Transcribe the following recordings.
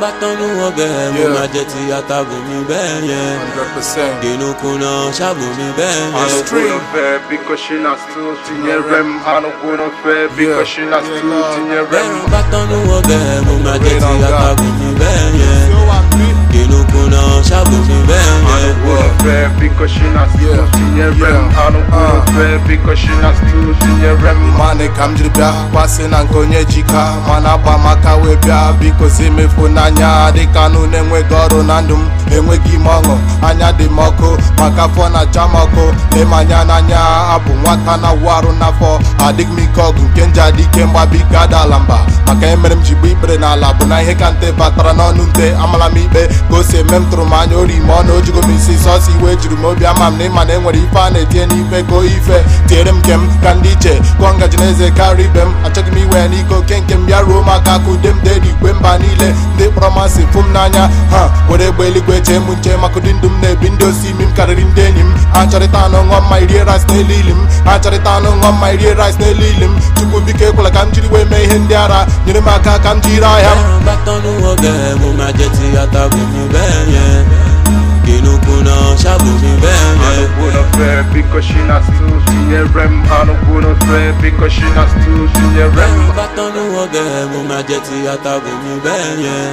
bá tọ́nu ọbẹ̀ mo Yeah. máa jẹ ti àtàbù mi bẹ́ẹ̀ yẹn 100%. dènúkúnà ṣàbù mi bẹ́ẹ̀ On yẹn. the street. fair because she not still tinye rem I don't wanna fair because she not Yeah, still Lord. tinye bẹ́ẹ̀rù rem bá tọ́nu ọbẹ̀ mo máa jẹ Rain ti on God. àtàbù mi bẹ́ẹ̀ yẹn So happy. dènúkúnà ṣàbù mi bẹ́ẹ̀ I yẹn. don't wanna fair because she not still Yeah. tinye rem Yeah. I don't wanna Uh. fair because she not still tinye rem mane ka m jiri bịa kwasị na nke onye jika mana agba maka wee bịa biko si mefu n'anya dịka anụ na-enweghị ọrụ na ndụ m enweghị m ọṅụ anya dị m ọkụ maka afọ na acha m ọkụ lema anya n'anya abụ nwata na-awụ arụ n'afọ adịghị m ike ọgụ nke nje adị ike mgbabi ike adala mba maka ihe mere m ji gba ikpere n'ala bụ na ihe ka nte batara n'ọnụ nte amala m ikpe ka o si eme m tụrụ m anya ori ime ọnụ ojigo m isi sọsọ iwe juru m obi ama m na ịma na enwere ife a na-etinye n'ife ka o ife tiere m nke m ka ndị iche kụọ ngaji na eze karịa ibe m achọghị m iwe ya n'ike oke nke m bịa ruo m aka ka ude m deri igwe mba niile ndị kpọrọ masị fụ m n'anya ha were egbe eluigwe chee m nche maka ụdị ndụ m na-ebi ndị osi imi m karịrị ndị enyi m ha chọrịta anụ ṅụọ mma irie rice n'elu ili m ha chọrịta anụ ṅụọ mma irie rice n'elu ili m chukwu biko ekwela ka m jiri wee mee ihe ndị ara nyere m aka ka m jiri ahịa m bẹ́ẹ̀rù bá tọ́nu ọbẹ̀ mo máa jẹ ti àtàbù mi bẹ́ẹ̀ yẹn dènúkúnà ṣàbù mi bẹ́ẹ̀ I yẹn. don't wanna fair because she not still tinye rem I don't wanna fair because she not still tinye rem bẹ́ẹ̀rù bá tọ́nu ọbẹ̀ mo máa jẹ ti àtàbù mi bẹ́ẹ̀ yẹn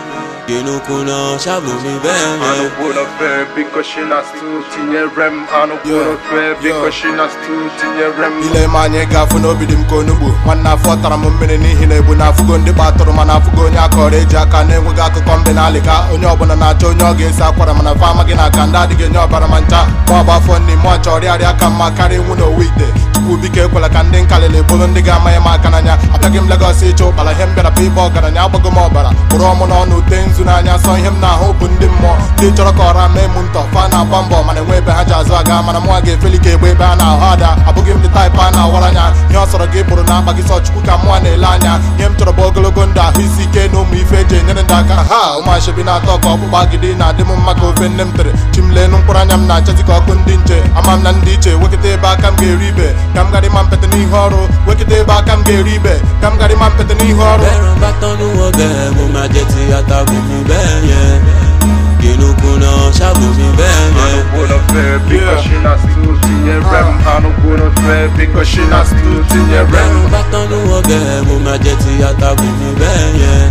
dènúkúnà ṣàbù mi bẹ́ẹ̀ I yẹn. don't wanna fair because she not still tinye rem I don't Yeah. wanna fair Yeah. because she not still tinye rem ile m anya ga-afụ n'obi dị m ka onugbu nwanne afọ tara m mmiri n'ihi na ebu na-afụgo ndị gbatụrụ mana afụgo onye akọrọ eji aka na-enweghị akụkọ mbe na alịka onye ọbụla na-achọ onye ọ ga-esi akwara mana fa amaghị na aka ndị adịghị enye ọbara ma ncha mụ agba afọ nne mụ achọ ọrịarịa aka mma karịa iwu na owu ite chukwu biko ekwela ka ndị nkalịlị bụrụ ndị ga-amanye m aka n'anya abịaghị m Lagos ịchọ ụkpara ihe m bịara bụ ịba ọgaranya agbago m ọbara kpụrụ ọmụ n'ọnụ ute nzu n'anya sọ ihe m na-ahụ bụ ndị mmụọ ndị chọrọ ka ọra mee m ntọ fa na-agba mbọ mana enwe ebe ha ji azụ aga mana mụnwa ga-efeli ka egbe ebe a na-ahụ ada abụghị m ndị taịpụ a na-awara anya ihe ọ sọrọ gị bụrụ na akpa gị sọ chukwu ka mụnwa na-ele anya ihe m chọrọ bụ ogologo ndụ ahụ isi ike na ụmụ ife eji enyere ndị aka ha ụmụ ashebi na-atọ ka ọkpụkpa agidi na-adị m mma ka ofe nne m tere chimlenu mkpụrụ anya m na-achazi ka ọkụ ndị nche ama m na ndị iche wekịta ebe aka m ga-eri ibe ka m garị ma mpete n'ihe ọrụ wekịta ebe aka m ga-eri ibe ka m garị ma mpete n'ihe ọrụ bẹ́ẹ̀rù bá tọ́nu ọbẹ̀ mo máa jẹ ti àtàbù mi bẹ́ẹ̀ yẹn dènúkúnà ṣàbù mi bẹ́ẹ̀ I yẹn. don't wanna fair because Yeah. she not still tinye rem I don't wanna fair because she not still tinye bẹ́ẹ̀rù rem bá tọ́nu ọbẹ̀ mo máa jẹ ti àtàbù mi bẹ́ẹ̀ yẹn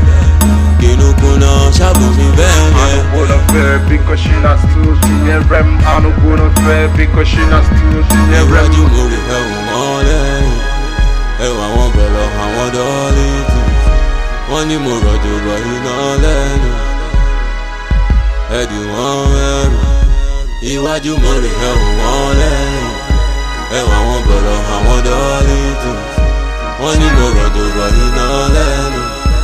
dènúkúnà ṣàbù mi bẹ́ẹ̀ I yẹn. don't wanna fair because she not still tinye rem I don't wanna fair because she not still tinye rem iwájú mo rò ẹ̀wọ̀n wọn lẹ́yìn ẹ̀wọ̀n àwọn bọ̀lọ̀ àwọn dọ́ọ̀lì tù wọ́n ní mo rọ̀jò bọ̀ iná lẹ́nu ẹ̀dì wọn ẹrù iwájú mo rò ẹ̀wọ̀n wọn lẹ́yìn ẹ̀wọ̀n àwọn bọ̀lọ̀ àwọn dọ́ọ̀lì tù wọ́n ní mo rọ̀jò bọ̀ iná lẹ́nu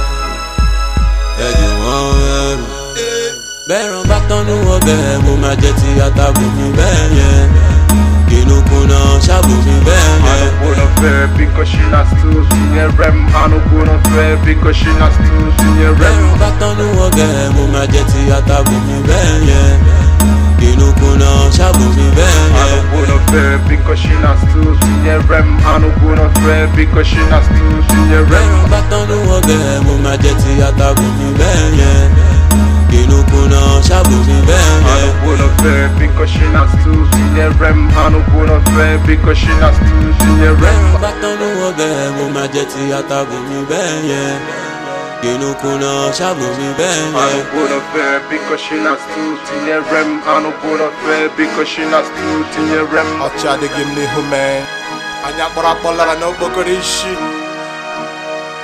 ẹ̀dì wọn ẹrù bẹ́ẹ̀rùn bá tọ́nu ọbẹ̀ mo máa jẹ ti àtàbù mi bẹ́ẹ̀ yẹn dènúkúnà ṣàbù mi bẹ́ẹ̀ I yẹn. don't wanna fair because she not still tinye rem I don't wanna fair because she not still tinye rem bẹ́ẹ̀rùn bá tọ́nu ọbẹ̀ mo máa jẹ ti àtàbù mi bẹ́ẹ̀ yẹn dènúkúnà ṣàbù mi bẹ́ẹ̀ I yẹn. don't wanna fair because she not still tinye rem I don't wanna fair because she not still tinye rem bẹ́ẹ̀rùn bá tọ́nu ọbẹ̀ mo máa jẹ ti àtàbù mi bẹ́ẹ̀ yẹn dènúkúnà ṣàbù mi bẹ́ẹ̀ I yẹn. don't wanna fair because she not still tinye rem I don't wanna fair because she not still tinye rem bẹ́ẹ̀rùn bá tọ́nu ọbẹ̀ mo máa jẹ ti àtàbù mi bẹ́ẹ̀ yẹn dènúkúnà ṣàbù mi bẹ́ẹ̀ I yẹn. don't wanna fair because she not still tinye rem I don't wanna fair because she not still tinye rem ọchị adịghị m n'ihu mee anya kpọrọ akpọ lara n'okpokoro isi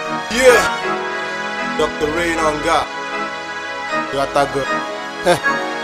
yeah Dr. Rain on God. Ghọtago. Heh.